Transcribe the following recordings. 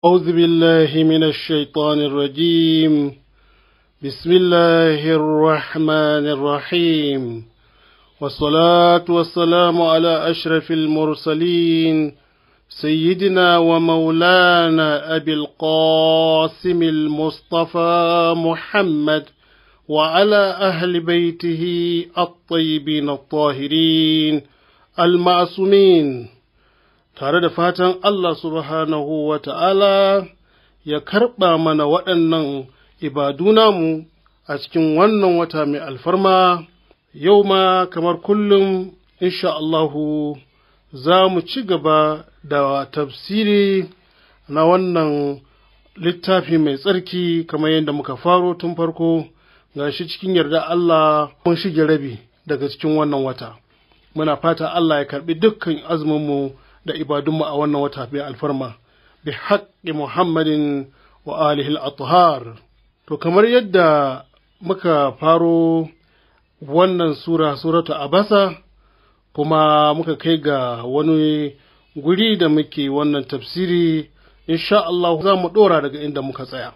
أعوذ بالله من الشيطان الرجيم بسم الله الرحمن الرحيم والصلاة والسلام على أشرف المرسلين سيدنا ومولانا أبي القاسم المصطفى محمد وعلى أهل بيته الطيبين الطاهرين المعصومين tare da fatan Allah subhanahu wa ta'ala ya karɓa mana waɗannan ibadu namu a cikin wannan wata mai alfarma yau ma kamar kullum insha Allahu za mu ci gaba da tafsiri na wannan littafi mai tsarki kamar yadda muka faro tun farko ga shi cikin yarda Allah mun shige rabi daga cikin wannan wata muna fata Allah ya karɓi dukkan azuminmu da ibadunmu a wannan wata mai alfarma bi haƙƙi muhammadin wa alihi al to kamar yadda muka faro wannan sura suratu abasa kuma muka kai ga wani guri da muke wannan tafsiri insha Allah za mu ɗora daga inda muka tsaya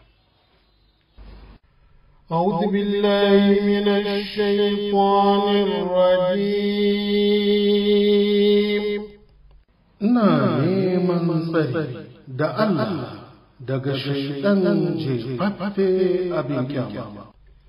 أعوذ بالله من الشيطان الرجيم ina neman tsari da Allah daga shaidan jefaffe abin kyama.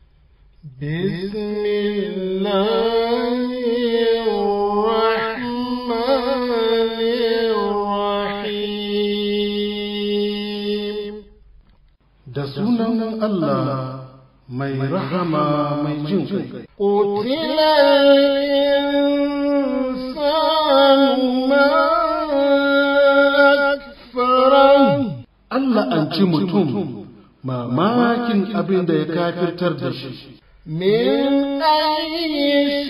Da sunan Allah mai rahama mai jin kai. Allah an ci mutum mamakin abin da ya kafirtar da shi. Min ayi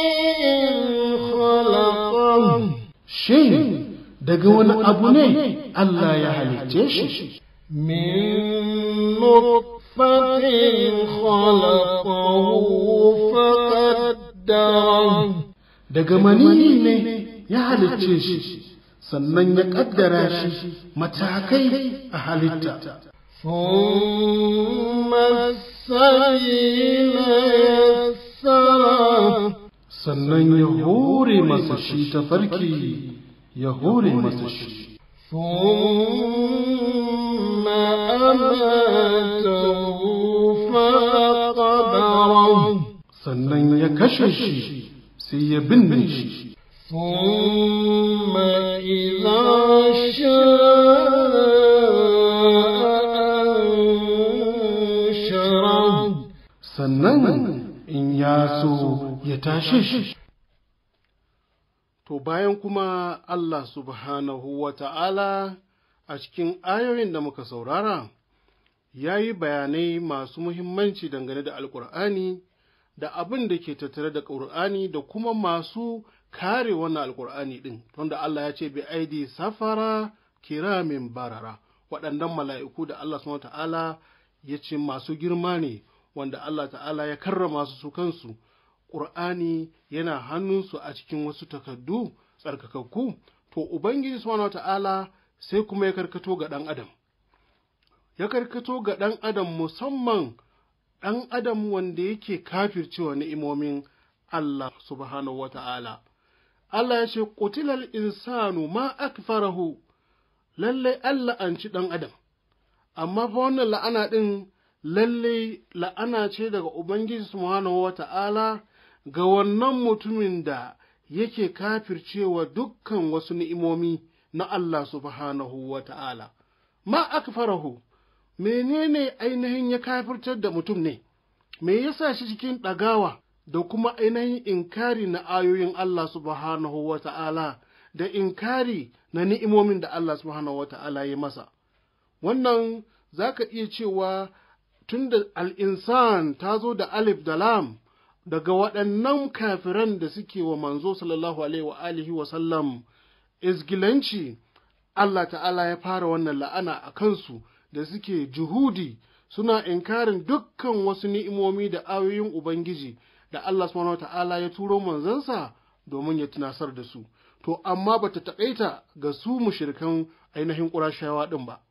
Shin daga wani abu ne Allah ya halicce shi? Min nutfatin khalaqahu faqaddara Daga manini ne ya halicce shi. sannan ya ƙaddara shi matakai a halitta. Sannan ya hore masa shi ta farki ya hore masa shi. Sannan ya kashe shi sai ya binne shi. ثم إذا شاء sannan in ya so ya tashe shi. To bayan kuma Allah subhanahu wa ta'ala a cikin ayoyin da muka saurara, ya yi bayanai masu muhimmanci dangane da Alƙur'ani da abin da ke tattare da ƙur'ani da kuma masu kare wannan alkur'ani ɗin tunda Allah ya ce bi aidi safara kiramin barara waɗannan mala'iku da Allah subhanahu ta'ala ya ce masu girma ne wanda Allah ta'ala ya karrama su su kansu ƙur'ani yana hannunsu a cikin wasu takardu tsarkakakku to ubangiji subhanahu ta'ala sai kuma ya karkato ga ɗan adam ya karkato ga ɗan adam musamman ɗan adam wanda yake kafircewa ni'imomin Allah subhanahu wa ta'ala Allah ya ce, Ƙutilal insanu ma akfarahu lallai Allah an ci ɗan Adam, amma fa wannan la'ana ɗin lallai la'ana ce daga Ubangiji Subhanahu wa ta'ala ga wannan mutumin da yake kafircewa dukkan wasu ni'imomi na Allah Subhanahu wa ta'ala. Ma akfarahu, menene ainihin ya kafirtar da mutum ne, me yasa shi cikin ɗagawa? da kuma ainihin inkari na ayoyin Allah subhanahu wa ta'ala da inkari na ni'imomin da Allah subhanahu wa ta'ala ya masa. Wannan za ka iya cewa tun da al'insan ta zo da alif da lam daga waɗannan kafiran da suke wa manzo sallallahu alaihi wa alihi wa sallam izgilanci Allah ta'ala ya fara wannan la'ana a kansu da suke juhudi suna inkarin dukkan wasu ni'imomi da ayoyin Ubangiji da Allah subhanahu ta'ala ya turo manzansa domin ya tunasar da su to amma bata taƙaita ga su mushrikan ainihin ƙurashawa ɗin ba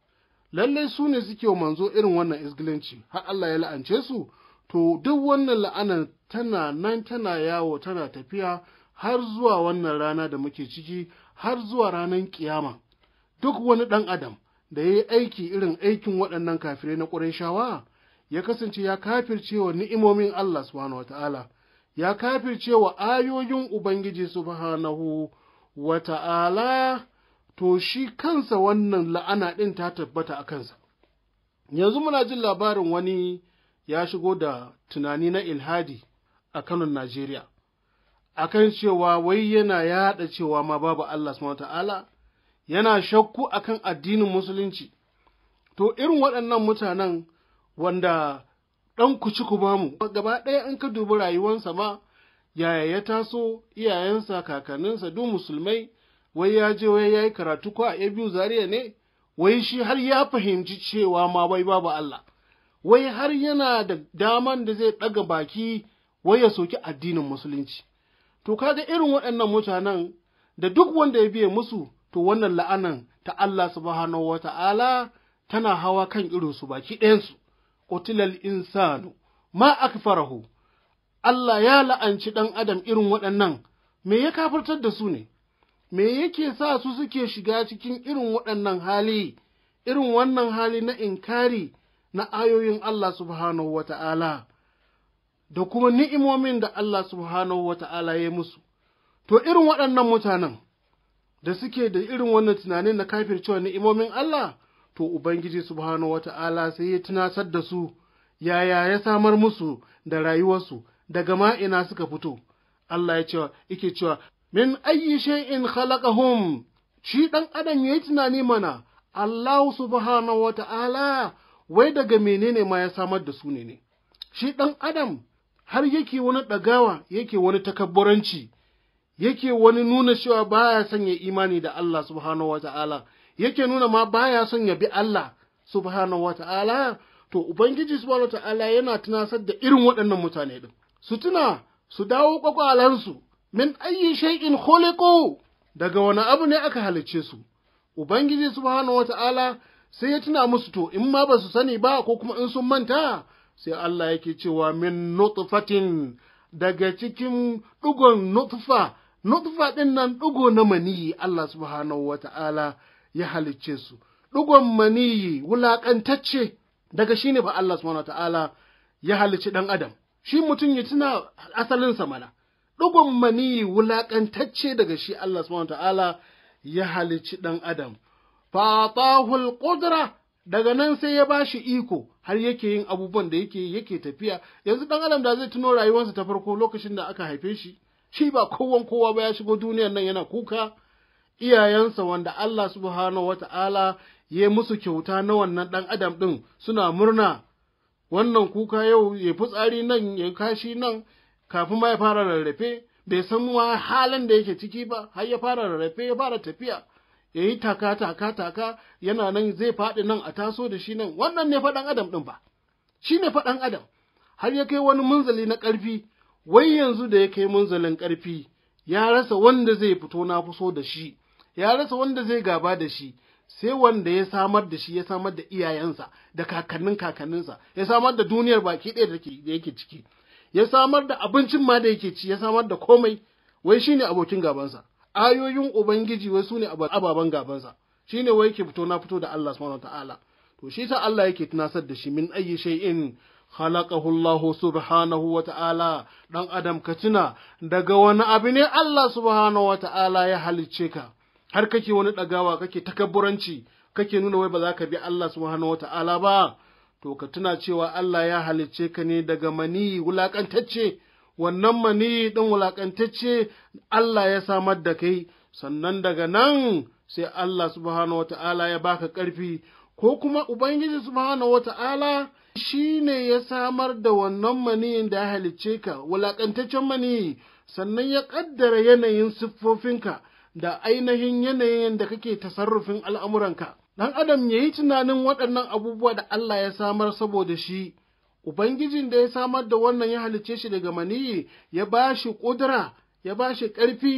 lalle su ne suke wa manzo irin wannan isgilanci har Allah ya la'ance su to duk wannan la'anar tana nan tana yawo tana tafiya har zuwa wannan rana da muke ciki har zuwa ranar kiyama duk wani ɗan adam da ya yi aiki irin aikin waɗannan kafirai na ƙurayshawa ya kasance ya kafirce wa ni'imomin Allah subhanahu wata'ala ya kafirce wa ayoyin Ubangiji subhanahu wata'ala to shi kansa wannan la'ana ɗin ta tabbata a kansa yanzu muna jin labarin wani ya shigo da tunani na ilhadi a kanon Najeriya akan cewa wai yana yaɗa cewa ma babu Allah subhanahu wata'ala yana shakku akan addinin musulunci to irin waɗannan mutanen wanda ɗan kuci ku bamu gaba ɗaya an ka dubi rayuwansa ma yaya ya taso iyayensa kakanninsa duk musulmai wai ya je wai ya yi karatu ko a biyu zariya ne wai shi har ya fahimci cewa ma wai babu Allah wai har yana da daman da zai ɗaga baki wai ya soki addinin musulunci to kaga irin waɗannan mutanen da duk wanda ya biye musu to wannan la'anan ta Allah subhanahu wa ta'ala tana hawa kan irinsu baki ɗayansu, ƙutilal insanu, ma akfarahu Allah ya la'anci ɗan adam irin waɗannan, me ya kafirtar da su ne, me yake sa su suke shiga cikin irin waɗannan hali, irin wannan hali na inkari na ayoyin Allah subhanahu wa ta'ala, da kuma ni'imomin da Allah subhanahu wa ta'ala ya musu. To irin waɗannan mutanen, da suke da irin wannan tunanin na kafircewa ni'imomin Allah, to Ubangiji subhanahu wa ta'ala sai ya tunasar da su, yaya ya samar musu da rayuwarsu, daga ma'ina suka fito. Allah ya ce, yake cewa, min ayyi shay'in khalaqahum shi ɗan adam ya yi tunani mana, Allah subhanahu wa ta'ala, wai daga menene ma ya samar da su ne ne. Shi ɗan adam har yake wani ɗagawa, yake wani takabburanci. yake wani nuna cewa baya son ya imani da Allah subhanahu wa ta'ala, yake nuna ma baya son ya bi Allah subhanahu wa ta'ala, to Ubangiji subhanahu wa ta'ala yana tunasar da irin waɗannan mutane ɗin. Su tuna, su dawo ƙwaƙwalansu, min ayyi shay'in khuliqu daga wani abu ne aka halicce su. Ubangiji subhanahu wa ta'ala sai ya tuna musu to, in ma ba su sani ba ko kuma in sun manta, sai Allah yake cewa min nutfatin daga cikin ɗugon nutfa nutfa ɗin nan ɗugo na maniyi Allah subhanahu wa ta'ala ya halicce su, ɗugon maniyi wulaƙantacce daga shi ne ba Allah subhanahu wa ta'ala ya halicci ɗan Adam, shi mutum ya tuna asalinsa mana, ɗugon maniyi wulaƙantacce daga shi Allah subhanahu wa ta'ala ya halicci ɗan Adam. Fatahul ƙudura daga nan sai ya ba shi iko har yake yin abubuwan da yake yake tafiya yanzu ɗan adam da zai tuno rayuwarsa ta farko lokacin da aka haife shi shi ba kowan kowa ba ya shigo duniyar nan yana kuka iyayensa wanda Allah subhanahu wata'ala ya musu kyauta na wannan ɗan adam ɗin suna murna wannan kuka yau ya fitsari nan ya kashi nan kafin ma ya fara rarrafe bai san ma halin da yake ciki ba har ya fara rarrafe ya fara tafiya ya yi taka taka taka yana nan zai faɗi nan a taso da shi nan wannan ne faɗan adam ɗin ba shi ne faɗan adam har ya kai wani munzali na ƙarfi wai yanzu da ya kai munzalin ƙarfi ya rasa wanda zai fito na fuso da shi ya rasa wanda zai gaba da shi sai wanda ya samar da shi ya samar da iyayensa da kakannin kakanninsa ya samar da duniyar baki ɗaya da yake ciki ya samar da abincin ma da yake ci ya samar da komai wai shine abokin gabansa ayoyin ubangiji wai sune ababen gabansa shine wai yake fito na fito da Allah subhanahu ta'ala to shi sa Allah yake tunasar da shi min ayyi shay'in khalaqahu Allah subhanahu wa ta'ala dan adam ka tuna daga wani abu ne Allah subhanahu wa ta'ala ya halicce ka har kake wani ɗagawa kake takabburanci kake nuna wai ba za ka bi Allah subhanahu wa ta'ala ba to ka tuna cewa Allah ya halicce ka ne daga mani wulaƙantacce wannan mani ɗin wulaƙantacce Allah ya samar da kai sannan daga nan sai Allah subhanahu wa ta'ala ya baka ƙarfi ko kuma Ubangiji subhanahu wa ta'ala shi ne ya samar da wannan maniyin da ya halicce ka wulaƙantaccen maniyi sannan ya ƙaddara yanayin siffofinka da ainihin yanayin da kake tasarrufin al'amuranka. Ɗan adam ya yi tunanin waɗannan abubuwa da Allah ya samar saboda shi, Ubangijin da ya samar da wannan ya halicce shi daga maniyi ya ba shi ƙudura, ya ba shi ƙarfi,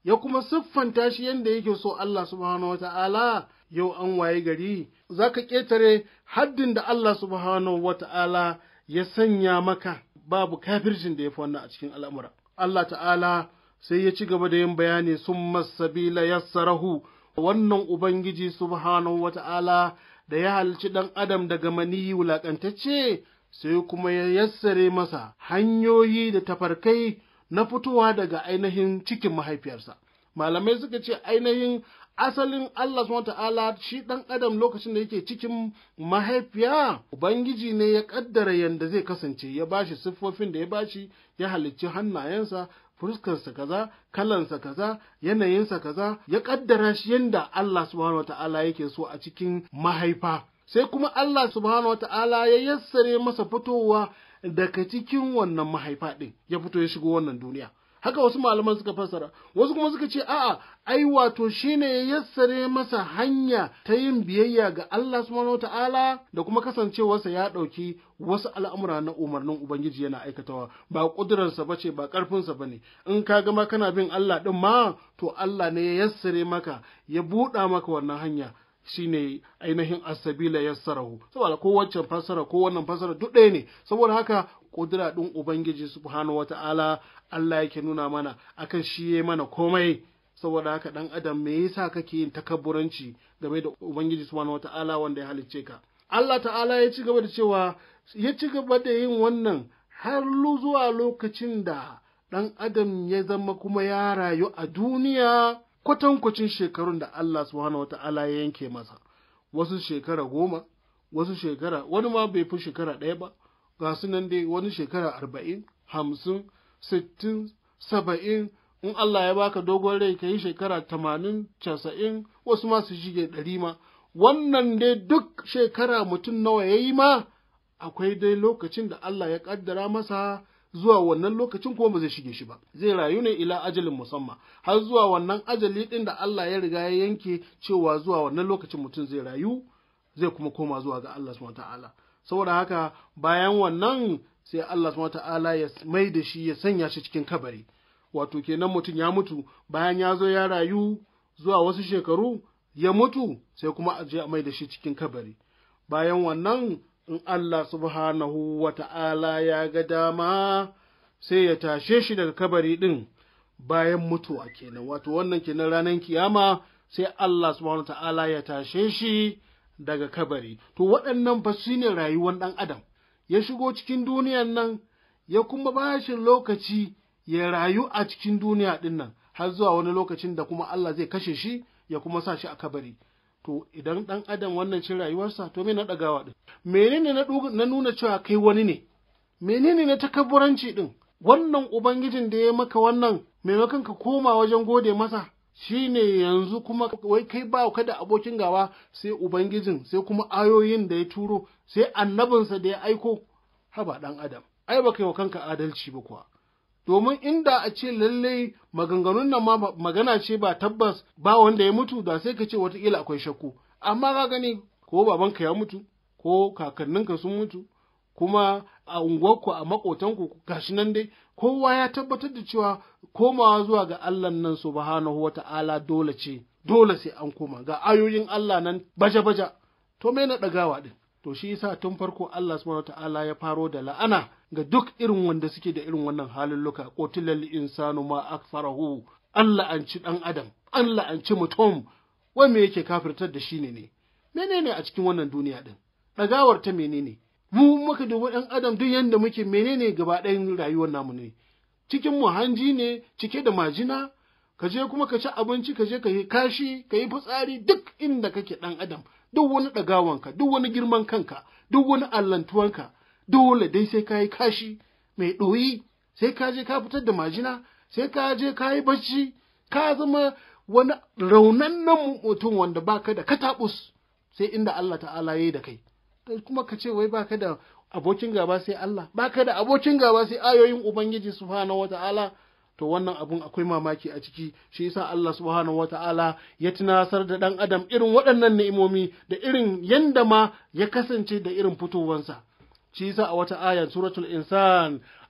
ya kuma siffanta shi yadda yake so Allah subhanahu wa ta'ala yau an waye gari za ka ƙetare haddin da Allah subhanahu wa ta'ala ya sanya maka babu kafircin da ya fi wannan a cikin al'amura. Allah ta'ala sai ya ci gaba da yin bayani sun masabila yassarahu wannan Ubangiji subhanahu wa ta'ala da ya halci ɗan adam daga maniyi wulaƙantacce sai kuma ya yassare masa hanyoyi da tafarkai na fitowa daga ainihin cikin mahaifiyarsa. Malamai suka ce ainihin asalin Allah subhanahu ta'ala shi ɗan adam lokacin da yake cikin mahaifiya Ubangiji ne ya ƙaddara yadda zai kasance ya bashi siffofin da ya bashi ya halicci hannayensa fuskarsa kaza kalansa kaza yanayinsa kaza ya ƙaddara shi yadda Allah subhanahu ta'ala yake so a cikin mahaifa sai kuma Allah subhanahu ta'ala ya yassare masa fitowa daga cikin wannan mahaifa ɗin ya fito ya shigo wannan duniya haka wasu malaman suka fassara wasu kuma suka ce a'a ai wato shine ya yassare masa hanya ta yin biyayya ga Allah subhanahu ta'ala da kuma kasancewarsa ya ɗauki wasu al'amura na umarnin ubangiji yana aikatawa ba ƙudurarsa bace ba ƙarfinsa bane in ka gama kana bin Allah ɗin ma to Allah ne ya yassare maka ya buɗa maka wannan hanya shine ainihin asabila yassarahu saboda ko waccan fassara ko wannan fassara duk ɗaya ne saboda haka kudura ɗin ubangiji subhanahu wata'ala Allah yake nuna mana akan shi ya mana komai saboda haka ɗan adam me yasa kake yin takabburanci game da ubangiji subhanahu wata'ala wanda ya halicce ka Allah ta'ala ya ci gaba da cewa ya ci gaba da yin wannan har zuwa lokacin da ɗan adam ya zama kuma ya rayu a duniya kwatankwacin shekarun da Allah subhanahu wa ta'ala ya yanke masa, wasu shekara goma, wasu shekara, wani ma bai fi shekara ɗaya ba, ga su nan dai wani shekara arba'in, hamsin, sittin, saba'in, in Allah ya baka dogon rai ka yi shekara tamanin, casa'in, wasu ma su shige ɗari ma, wannan dai duk shekara mutum nawa ya yi ma, akwai dai lokacin da Allah ya ƙaddara masa zuwa wannan lokacin kuma ba zai shige shi ba zai rayu ne ila ajalin musamman har zuwa wannan ajali din da Allah ya riga ya yanke cewa zuwa wannan lokacin mutum zai rayu zai kuma koma zuwa ga Allah subhanahu ta'ala saboda haka bayan wannan sai Allah subhanahu ta'ala ya mai da shi ya sanya shi cikin kabari wato kenan mutum ya mutu bayan ya zo ya rayu zuwa wasu shekaru ya mutu sai kuma a je a mai da shi cikin kabari bayan wannan in Allah subhanahu wa ta'ala ya ga dama sai ya tashe shi daga kabari ɗin bayan mutuwa kenan, wato wannan kenan ranar kiyama sai Allah subhanahu wa ta'ala ya tashe shi daga kabari. To waɗannan fa su ne rayuwar ɗan Adam, ya shigo cikin duniyan nan, ya kuma ba shi lokaci ya rayu a cikin duniya ɗin nan, har zuwa wani lokacin da kuma Allah zai kashe shi ya kuma sa shi a kabari. to idan ɗan adam wannan cin rayuwarsa to me na ɗagawa ɗin menene na nuna cewa kai wani ne menene na takabburanci ɗin wannan ubangijin da ya maka wannan maimakon ka koma wajen gode masa shine yanzu kuma wai kai ba ka da abokin gawa sai ubangijin sai kuma ayoyin da ya turo sai annabinsa da ya aiko haba ɗan adam ai ba kai wa kanka adalci ba kuwa domin inda a ce lallai maganganun nan ma magana ce ba tabbas ba wanda ya mutu da sai ka ce watakila akwai shakku amma ka gani ko babanka ya mutu ko kakanninka sun mutu kuma a unguwarku a makotanku gashi nan dai kowa ya tabbatar da cewa komawa zuwa ga Allah nan subhanahu wata'ala dole ce dole sai an koma ga ayoyin Allah nan baja-baja to me na ɗagawa din to shi yasa tun farko Allah subhanahu ta'ala ya faro da la'ana ga duk irin wanda suke da irin wannan halulluka qotilal insanu ma akfarahu Allah an ci dan adam Allah an ci mutum wai me yake kafirtar da shi ne ne menene a cikin wannan duniya din dagawar ta menene mu muka dubi dan adam duk yanda muke menene gaba ɗayan rayuwar namu ne cikin mu hanji ne cike da majina ka je kuma ka ci abinci ka je ka yi kashi ka yi fitsari duk inda kake dan adam duk wani ɗagawanka, duk wani girman kanka, duk wani allantuwanka, dole dai sai ka yi kashi mai ɗoyi, sai ka je ka fitar da majina, sai ka je ka yi bacci, ka zama wani raunannen mutum wanda baka da kataɓus, sai inda Allah ta'ala ya yi da kai. Kuma ka ce wai baka da abokin gaba sai Allah, baka da abokin gaba sai ayoyin Ubangiji subhanahu wa ta'ala. to wannan abun akwai mamaki a ciki shi yasa Allah subhanahu wata'ala ya tunasar da dan adam irin waɗannan ni'imomi da irin yanda ma ya kasance da irin fitowansa shi yasa a wata aya suratul insan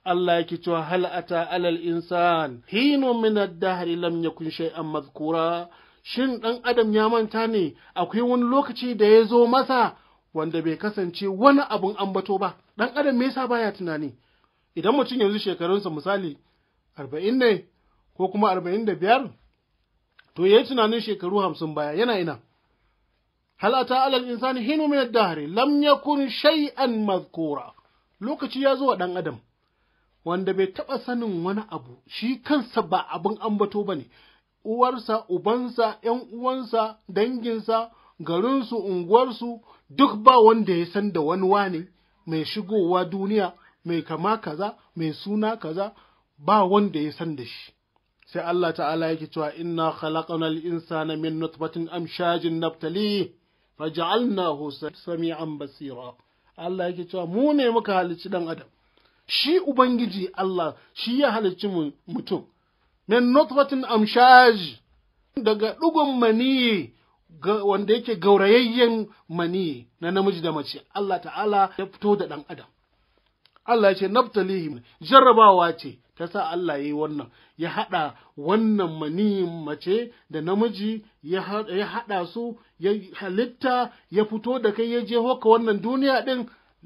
Allah yake cewa hal ata alal insan hinu min ad-dahr lam yakun shay'an madhkura shin dan adam ya manta ne akwai wani lokaci da ya zo masa wanda bai kasance wani abun ambato ba dan adam me yasa baya tunani idan mutum yanzu shekarunsa misali arba'in ne ko kuma arba'in da biyar to yayi tunanin shekaru hamsin baya yana ina hal ata alal insani hinu min ad-dahr lam yakun shay'an madhkura lokaci ya zo wa dan adam wanda bai taɓa sanin wani abu shi kansa ba abin ambato ba ne uwarsa ubansa ‘yan uwansa danginsa garinsu unguwarsu duk ba wanda ya san da wani wane mai shigowa duniya mai kama kaza mai suna kaza ba wanda ya san da shi sai Allah ta'ala yake cewa inna khalaqna al-insana min nutfatin amshajin naftali faj'alnahu sami'an basira Allah yake cewa mu ne muka halicci dan adam shi ubangiji Allah shi ya halicci mutum min nutfatin amshaj daga ɗugun maniyi wanda yake gaurayayyen maniyi na namiji da mace Allah ta'ala ya fito da ɗan adam Allah ya ce naftalihi jarrabawa ce ta sa Allah ya yi wannan ya haɗa wannan maniyin mace da namiji ya haɗa su ya halitta ya fito da kai ya je hoka wannan duniya ɗin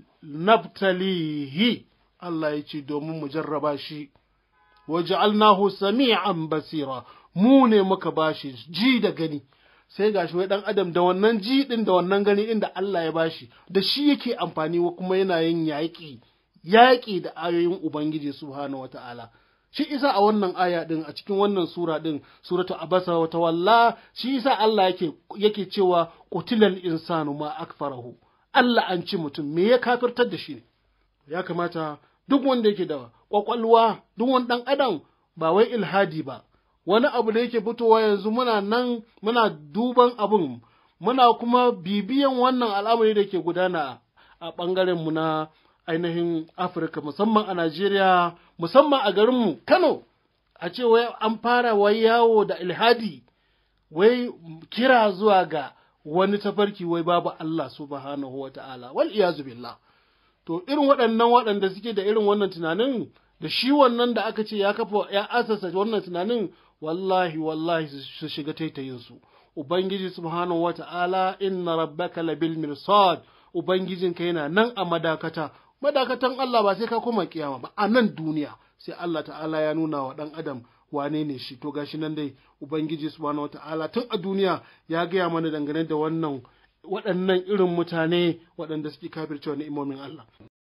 naftalihi Allah ya ce domin mu jarraba shi waja'alnahu sami'an basira mu ne muka bashi ji da gani sai gashi wai dan adam da wannan ji din da wannan gani inda Allah ya bashi da shi yake amfani wa kuma yana yin yaƙi yaƙi da ayoyin ubangiji subhanahu wata'ala shi isa a wannan aya din a cikin wannan sura din suratu abasa wa tawalla shi isa Allah yake yake cewa qutilal insanu ma akfarahu Allah an ci mutum me ya kafirtar da shi ne ya kamata duk wanda yake da kwakwalwa duk wani ɗan adam ba wai ilhadi ba wani abu da yake fitowa yanzu muna nan muna duban abun muna kuma bibiyan wannan al'amari da ke gudana a ɓangaren mu na ainihin afirka musamman a najeriya musamman a garinmu kano a ce wai an fara wai yawo da ilhadi wai kira zuwa ga wani tafarki wai babu allah subhanahu wa ta'ala wal iyazu billah to irin waɗannan waɗanda suke da irin wannan tunanin da shi wannan da aka ce ya kafa ya asasa wannan tunanin wallahi wallahi su shiga taitayinsu ubangiji subhanahu wata'ala inna rabbaka labil mirsad ubangijinka yana nan a madakata madakatan Allah ba sai ka koma kiyama ba a nan duniya sai Allah ta'ala ya nuna wa ɗan adam wane ne shi to gashi nan dai ubangiji subhanahu wata'ala tun a duniya ya gaya mana dangane da wannan waɗannan irin mutane waɗanda suke kafircewa ni'imomin Allah